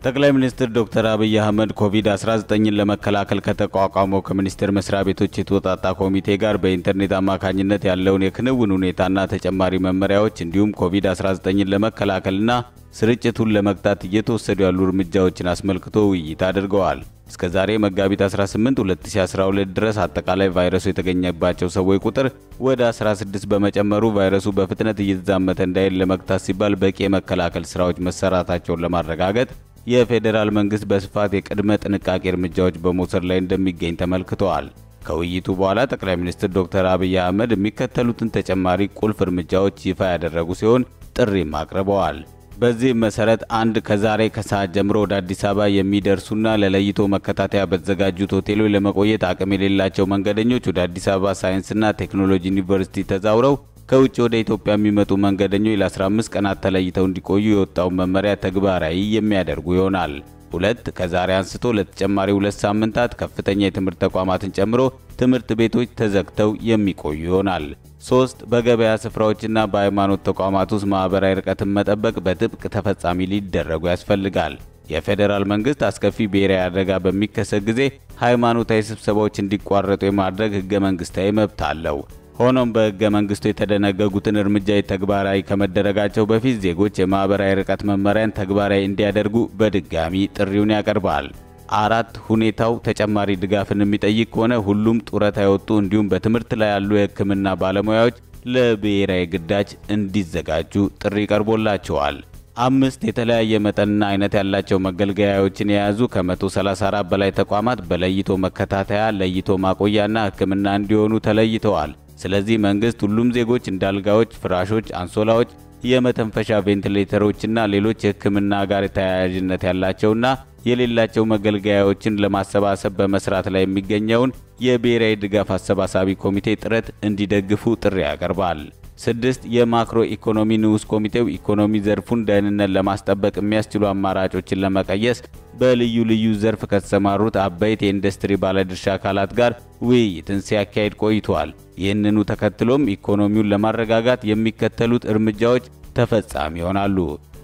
ጠቅላይ ሚኒስትር ዶክተር አብይ አህመድ ኮቪድ-19ን ለመከላከል ከተቋቋመው ከሚኒስቴር መስሪያ ቤቶች የተወጣጣ ኮሚቴ ጋር በኢንተርኔት አማካኝነት ያለውን የክንውን ሁኔታና ተጨማሪ መመሪያዎች እንዲሁም ኮቪድ-19ን ለመከላከልና ስርጭቱን ለመግታት እየተወሰዱ ያሉ እርምጃዎችን አስመልክቶ ውይይት አድርገዋል። እስከ ዛሬ መጋቢት 18 2012 ድረስ አጠቃላይ ቫይረሱ የተገኘባቸው ሰዎች ቁጥር ወደ 16 በመጨመሩ ቫይረሱ በፍጥነት እየተዛመተ እንዳይል ለመግታት ሲባል በቂ የመከላከል ስራዎች መሰራታቸውን ለማረጋገጥ የፌዴራል መንግስት በስፋት የቅድመ ጥንቃቄ እርምጃዎች በመውሰድ ላይ እንደሚገኝ ተመልክተዋል። ከውይይቱ በኋላ ጠቅላይ ሚኒስትር ዶክተር አብይ አህመድ የሚከተሉትን ተጨማሪ ቁልፍ እርምጃዎች ይፋ ያደረጉ ሲሆን ጥሪም አቅርበዋል። በዚህም መሰረት አንድ ከዛሬ ከሰዓት ጀምሮ ወደ አዲስ አበባ የሚደርሱና ለለይቶ መከታተያ በተዘጋጁት ሆቴሎች ለመቆየት አቅም የሌላቸው መንገደኞች ወደ አዲስ አበባ ሳይንስና ቴክኖሎጂ ዩኒቨርሲቲ ተዛውረው ከውጭ ወደ ኢትዮጵያ የሚመጡ መንገደኞች ለ15 ቀናት ተለይተው እንዲቆዩ የወጣውን መመሪያ ተግባራዊ የሚያደርጉ ይሆናል። ሁለት ከዛሬ አንስቶ ለተጨማሪ ሁለት ሳምንታት ከፍተኛ የትምህርት ተቋማትን ጨምሮ ትምህርት ቤቶች ተዘግተው የሚቆዩ ይሆናል። ሶስት በገበያ ስፍራዎችና በሃይማኖት ተቋማት ውስጥ ማህበራዊ ርቀትን መጠበቅ በጥብቅ ተፈጻሚ ሊደረጉ ያስፈልጋል። የፌዴራል መንግስት አስከፊ ብሔራዊ አደጋ በሚከሰት ጊዜ ሃይማኖታዊ ስብሰባዎች እንዲቋረጡ የማድረግ ህገ መንግስታዊ መብት አለው። ሆኖም በህገ መንግስቱ የተደነገጉትን እርምጃዎች ተግባራዊ ከመደረጋቸው በፊት ዜጎች የማህበራዊ ርቀት መመሪያን ተግባራዊ እንዲያደርጉ በድጋሚ ጥሪውን ያቀርባል። አራት ሁኔታው ተጨማሪ ድጋፍን የሚጠይቅ ከሆነ ሁሉም ጡረታ የወጡ እንዲሁም በትምህርት ላይ ያሉ የህክምና ባለሙያዎች ለብሔራዊ ግዳጅ እንዲዘጋጁ ጥሪ ቀርቦላቸዋል። አምስት የተለያየ መጠንና አይነት ያላቸው መገልገያዎችን የያዙ ከ134 በላይ ተቋማት በለይቶ መከታተያ፣ ለይቶ ማቆያና ህክምና እንዲሆኑ ተለይተዋል። ስለዚህ መንግስት ሁሉም ዜጎች እንዳልጋዎች፣ ፍራሾች፣ አንሶላዎች፣ የመተንፈሻ ቬንቲሌተሮችና ሌሎች የህክምና ጋር ተያያዥነት ያላቸውና የሌላቸው መገልገያዎችን ለማሰባሰብ በመስራት ላይ የሚገኘውን የብሔራዊ ድጋፍ አሰባሳቢ ኮሚቴ ጥረት እንዲደግፉ ጥሪ ያቀርባል። ስድስት የማክሮ ኢኮኖሚ ንዑስ ኮሚቴው ኢኮኖሚ ዘርፉን ደህንነት ለማስጠበቅ የሚያስችሉ አማራጮችን ለመቀየስ በልዩ ልዩ ዘርፍ ከተሰማሩት አበይት የኢንዱስትሪ ባለድርሻ አካላት ጋር ውይይትን ሲያካሂድ ቆይቷል። ይህንኑ ተከትሎም ኢኮኖሚውን ለማረጋጋት የሚከተሉት እርምጃዎች ተፈጻሚ ይሆናሉ።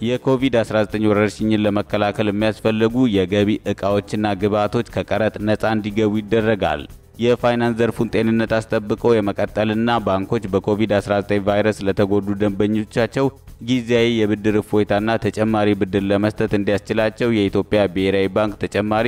የኮቪድ-19 ወረርሽኝን ለመከላከል የሚያስፈልጉ የገቢ ዕቃዎችና ግብዓቶች ከቀረጥ ነፃ እንዲገቡ ይደረጋል። የፋይናንስ ዘርፉን ጤንነት አስጠብቆ የመቀጠልና ባንኮች በኮቪድ-19 ቫይረስ ለተጎዱ ደንበኞቻቸው ጊዜያዊ የብድር እፎይታና ተጨማሪ ብድር ለመስጠት እንዲያስችላቸው የኢትዮጵያ ብሔራዊ ባንክ ተጨማሪ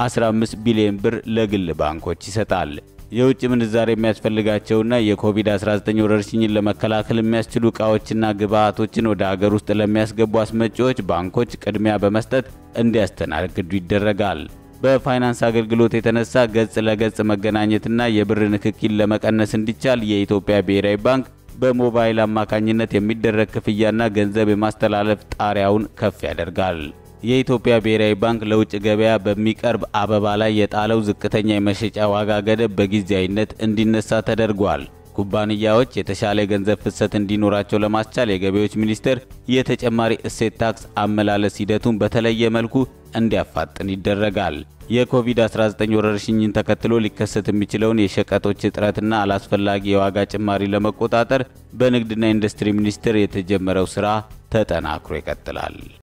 15 ቢሊዮን ብር ለግል ባንኮች ይሰጣል። የውጭ ምንዛሬ የሚያስፈልጋቸውና የኮቪድ-19 ወረርሽኝን ለመከላከል የሚያስችሉ ዕቃዎችና ግብዓቶችን ወደ ሀገር ውስጥ ለሚያስገቡ አስመጪዎች ባንኮች ቅድሚያ በመስጠት እንዲያስተናግዱ ይደረጋል። በፋይናንስ አገልግሎት የተነሳ ገጽ ለገጽ መገናኘትና የብር ንክኪን ለመቀነስ እንዲቻል የኢትዮጵያ ብሔራዊ ባንክ በሞባይል አማካኝነት የሚደረግ ክፍያና ገንዘብ የማስተላለፍ ጣሪያውን ከፍ ያደርጋል። የኢትዮጵያ ብሔራዊ ባንክ ለውጭ ገበያ በሚቀርብ አበባ ላይ የጣለው ዝቅተኛ የመሸጫ ዋጋ ገደብ በጊዜያዊነት እንዲነሳ ተደርጓል። ኩባንያዎች የተሻለ የገንዘብ ፍሰት እንዲኖራቸው ለማስቻል የገቢዎች ሚኒስቴር የተጨማሪ እሴት ታክስ አመላለስ ሂደቱን በተለየ መልኩ እንዲያፋጥን ይደረጋል። የኮቪድ-19 ወረርሽኝን ተከትሎ ሊከሰት የሚችለውን የሸቀጦች እጥረትና አላስፈላጊ የዋጋ ጭማሪ ለመቆጣጠር በንግድና ኢንዱስትሪ ሚኒስቴር የተጀመረው ስራ ተጠናክሮ ይቀጥላል።